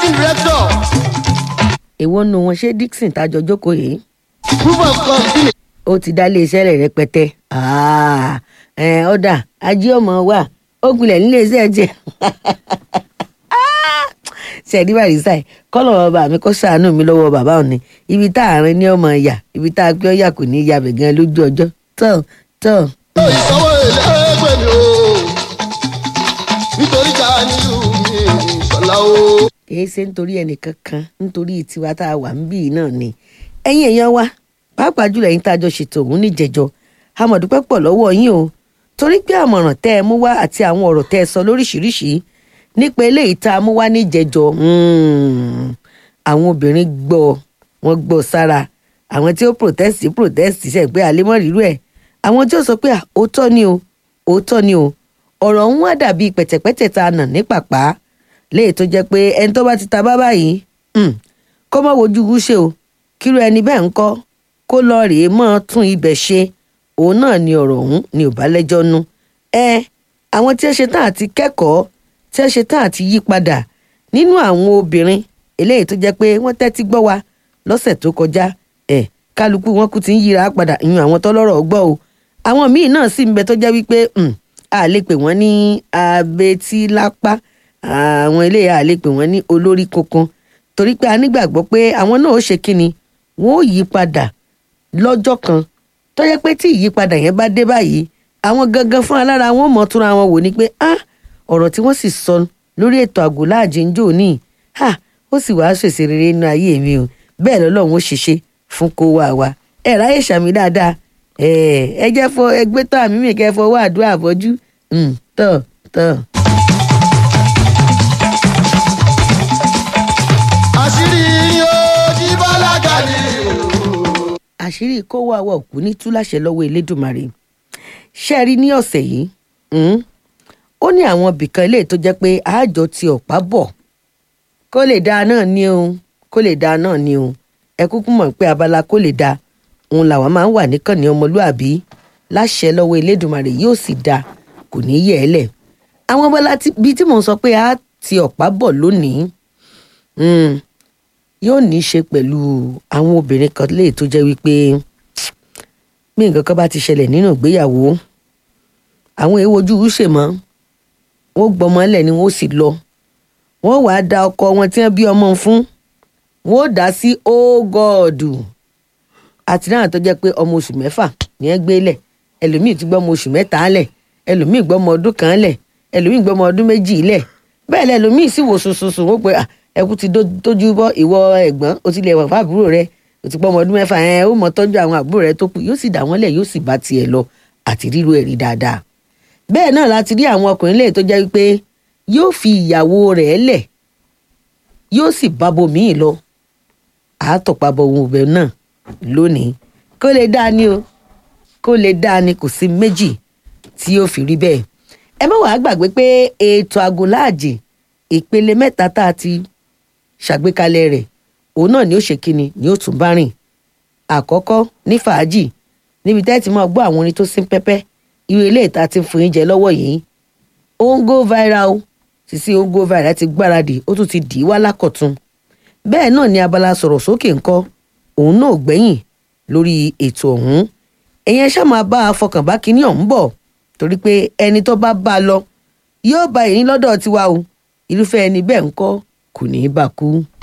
managing director èwo nu wọn ṣé dixon tájọ jókòó yìí group of company ó ti dá iléeṣẹ́ rẹ̀ rẹpẹtẹ Ah, ẹ̀, ọ̀dà ajé ọmọ wà ó gbilẹ̀ níléeṣẹ́ jẹ́ ṣẹ̀dí barisa ẹ̀ kọ́lọ̀ bàbá mi kó ṣàánú mi lọ́wọ́ bàbá òní ibi tá àárín ní ọmọ ìyà ibi tá a gbé ọ̀yà kò ní í yabẹ̀ gan lójú ọjọ́ tán tán. ìsanwó ẹlẹ́gbẹ̀ mi o nítorí ká nílùú mi ìṣọ̀lá o. kìí ṣe nítorí ẹnìkan kan nítorí tiwa tá a wà ń bì náà ni ẹ̀yin èèyàn wa pàápàá jùlọ ẹ̀yin tá a jọ ṣètò òun níjẹjọ amọ̀dúpẹ́ pọ̀ lọ́wọ́ yín o torí pé àmọ̀ràn tẹ́ ẹ mú wá àti àwọn ọ̀rọ̀ tẹ́ ẹ sọ lóríṣìíríṣìí nípa eléyìí tá a mú wá níjẹjọ mm, àwọn obìnrin gbọ́ wọ́n gbọ́ sára àwọn tí ó protest protest ṣe pé àlemọ́rìírú ẹ̀ àwọn tí ó sọ pé "Ah, òótọ́ ni o òótọ́ ni o ọ̀rọ̀ ń wá dàbí pẹ̀tẹ̀pẹ̀tẹ̀ tá a nà ní pàpà léè tó jẹ́ pé ẹni tó bá ti ta bá báyìí mm, kó má wojú gúúṣe o kírú ẹni bẹ́ẹ̀ ń kọ́ kó lọ rèé mọ́ tún ibẹ̀ ṣe òun náà ni ọ̀rọ̀ ọ̀hún ni ò bá lẹ́jọ́ nú ẹ àwọn tí ẹ ṣe tán àti kẹ́kọ̀ọ́ tí ẹ ṣe tán àti yí padà nínú àwọn obìnrin eléyìí tó jẹ́ pé wọ́n tẹ́tí gbọ́ wa lọ́sẹ̀ tó kọjá ẹ kálukú wọn kú ti ń yíra padà ìyún àwọn tọ́lọ́rọ̀ gbọ́ o àwọn míì náà sì ń bẹ tó jẹ́ wípé mm, a lè pè wọ́n ní abetílápá àwọn eléyìí a lè pè wọ́n ní olórí kankan torí pé a nígbàgbọ́ pé àwọn náà ó ṣe kíni wọ́n ó yí padà lọ́jọ́ kan tó yẹ pé tí ìyípadà yẹn bá dé báyìí àwọn gangan fún alára wọn mọ̀ túnra wọn wò ni pé ah ọ̀rọ̀ tí wọ́n sì sọ lórí ètò àgò láàjì ń jò ní ah ó sì wàá ṣèṣe rere inú ayé mi o bẹ́ẹ̀ lọ́lọ́run ó ṣiṣẹ́ fún kó wá wa ẹ ráyè ṣàmì dáadáa ẹ ẹ jẹ́ fọ ẹgbẹ́ tó àmì mi kẹ́ fọwọ́ àdúrà bọ́jú tọ̀ tọ̀. àṣírí yóò jí bálágà ni o. àṣírí kó wá wọ òkú ní túláṣẹ lọ́wọ́ elédùnmarè ṣe rí ní ọ̀sẹ̀ yìí mm, ó ní àwọn ibìkan ilé tó jẹ́ pé àjọ ti ọ̀pá bọ̀ kó lè dáa náà ni o kó lè dáa náà ni o ẹ kúkú mọ̀ pé abala kó lè dáa òun làwọn máa ń wà níkànnì ọmọlúàbí láṣẹ lọ́wọ́ elédùnmarè yóò sì dáa kò ní yẹ̀ ẹ́ lẹ̀ àwọn abala bíi tí mò ń sọ pé a ti ọ̀pá bọ̀ lónìí mm, yóò ní í ṣe pẹ̀lú àwọn obìnrin kan lè tó jẹ́ wípé bí nǹkan kan bá ti ṣẹlẹ̀ nínú ìgbéyàwó àwọn èèwọ̀ ojú ṣe mọ́ wọ́n gbọ́mọ ẹlẹ̀ ni wọ́n sì lọ wọ́n wàá da ọkọ wọn tí wọ́n bí ọmọ fún wọ́n ó dá sí ógọ́ọ̀dù àti náà tó jẹ́ pé ọmọ oṣù mẹ́fà ní ẹ́ gbé lẹ̀ ẹlòmíì ti gbọ́ ọmọ oṣù mẹ́ta lẹ̀ ẹlòmíì gbọ́ ọmọ ọdún kan lẹ̀ ẹlòmíì gbọ́ ọmọ ọdún méjì lẹ̀ bẹ́ẹ̀ lẹ́lòmíì sì wò sùnsùnsùn wọ́n pe "Ah, ẹkú ti dó- tójú bọ́ ìwọ ẹ̀gbọ́n o ti lè wà fún àbúrò rẹ o ti pọ́ ọmọ ọdún mẹ́fà ẹ̀ ó mọ tọ́jú àwọn àbúrò rẹ tó kù yóò sì dà wọ́n lẹ̀ yóò sì bá tiẹ̀ lọ àti ríru ẹ̀rí dáadáa bẹ́ẹ̀ náà láti rí àwọn ọkùnrin lẹ́yìn tó jẹ́ wípé yóò fi ìyàwó rẹ̀ lẹ̀ yóò sì bá bomíì lọ àátọ̀pábọ̀ ohun ọbẹ̀ náà lónìí kó lè dáa ni o kó lè dáa ni kò sí méjì tí yóò fi rí bẹ́ẹ̀ ẹ má wàá gbàgbé pé ètò àgùnláàjì ìpele mẹ́ta tá a ti ṣàgbékalẹ̀ rẹ̀ òun náà ni ó ṣe kíni ni ó tún bá rìn àkọ́kọ́ ní fàájì níbi tẹ́ ti máa gbọ́ àwọn orin tó sín pẹ́pẹ́ irú ilé ìta ti ń fún yín jẹ lọ́wọ́ yìí ó ń go viral o sísí ó ń go viral ti gbáradì ó tún ti dì í wá lákọ̀tun bẹ́ẹ̀ náà ni abala sọ̀rọ̀ sókè ńkọ́ òun náà ò gbẹ́yìn lórí ètò ọ̀hún ẹ̀yẹn ṣá máa bá a fọkàn bá kinní ọ̀hún bọ̀ torí pé ẹni tó bá bá a lọ yóò bá èyí lọ́dọ̀ tiwa o irúfẹ́ ẹni bẹ́ẹ̀ ńkọ́ kò ní í bá a kú.